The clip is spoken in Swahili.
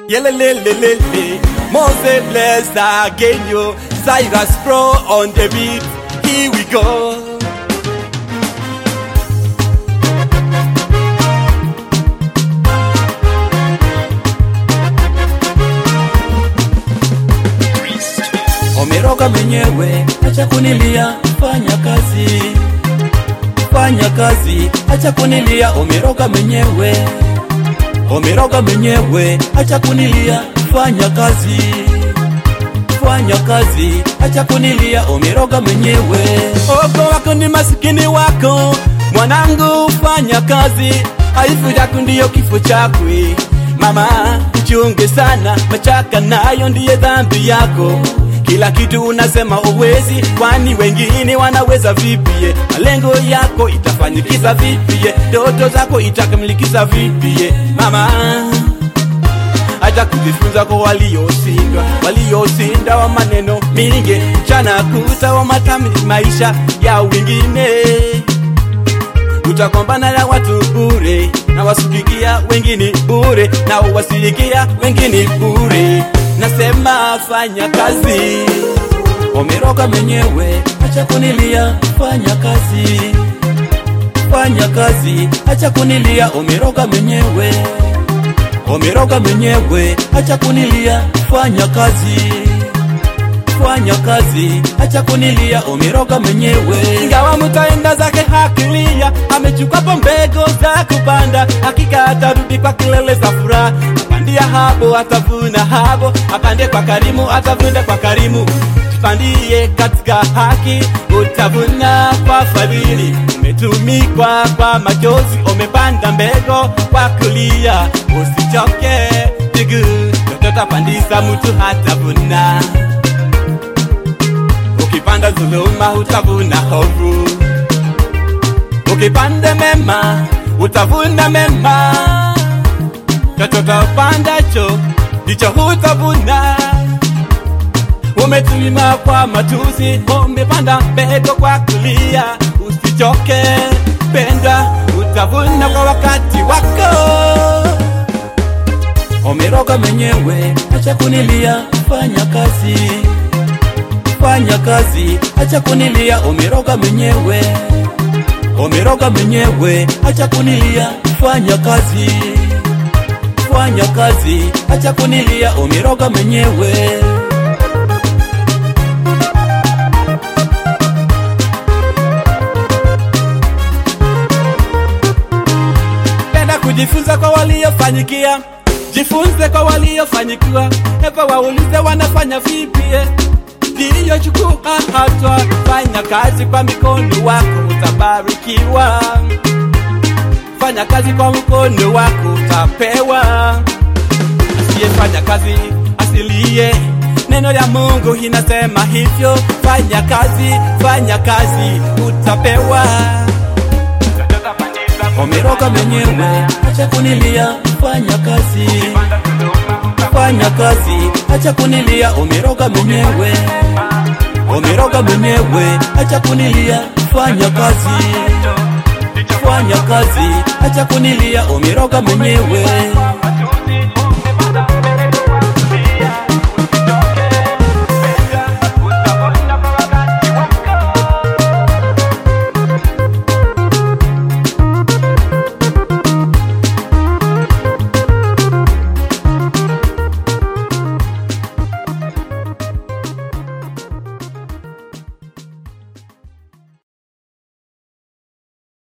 Yelelelelele, Mose bless again yo. Cyrus Pro on the beat. Here we go. Umeroga mwenyewe, acha kunilia, fanya kazi, fanya kazi, acha kunilia. Umeroga mwenyewe, umeroga mwenyewe, acha kunilia, fanya kazi, fanya kazi, acha kunilia. Umeroga mwenyewe. Ogo wako ni masikini wako, mwanangu, fanya kazi, aifu yako ndiyo kifo chakwe. Mama, uchunge sana, machaka nayo ndiye dhambi yako. Kila kitu unasema uwezi, kwani wengine wanaweza vipie? Malengo yako itafanyikiza vipie? Ndoto zako itakamilikisa vipie? Mama, hata kujifunza kwa walioshindwa, waliosinda wa maneno mingi, mchana kuta wa matami maisha ya wengine. Utakombana na watu bure, na wasikikia wengine bure, na wasikia wengine bure. Nasema fanya kazi, Umeroga mwenyewe, acha kunilia, fanya kazi, fanya kazi, acha kunilia. Umeroga mwenyewe, umeroga mwenyewe, acha kunilia, fanya kazi, fanya kazi, acha kunilia. Umeroga mwenyewe. ingawa mutaenda zake hakilia, amechukua mbegu za kupanda, hakika atarudi kwa kilele za furaha. Apandia hapo atavuna hapo, apande kwa karimu atavuna kwa karimu. Jipandie katika haki, utavuna kwa fadhili. Umetumikwa kwa machozi, umepanda mbegu kwa kulia. Usichoke pigu, mtoto pandisa, mtu hatavuna. Ukipanda dhuluma utavuna hofu, ukipanda mema utavuna mema. Chochote upandacho ndicho utavuna. Umetumima kwa matusi, umepanda mbegu kwa kulia. Usichoke penda, utavuna kwa wakati wako. Umeroga mwenyewe, acha kunilia, fanya kazi, fanya kazi, acha kunilia. Umeroga mwenyewe, umeroga mwenyewe, acha kunilia, fanya kazi, fanya kazi, acha kunilia. Umeroga mwenyewe. Penda kujifunza kwa waliofanyikia, jifunze kwa waliofanyikiwa. Hepa waulize wanafanya vipi, eh? ndiyo chukua hatua, fanya kazi kwa mikono wako utabarikiwa. Fanya kazi kwa mkono wako utapewa. Asiyefanya kazi asilie, neno ya Mungu inasema hivyo. Fanya kazi, fanya kazi utapewa. Umeroga mwenyewe, acha kunilia, fanya kazi, fanya kazi, acha kunilia. Umeroga mwenyewe, umeroga mwenyewe, acha kunilia, fanya kazi, fanya kazi, acha kunilia. Umeroga mwenyewe.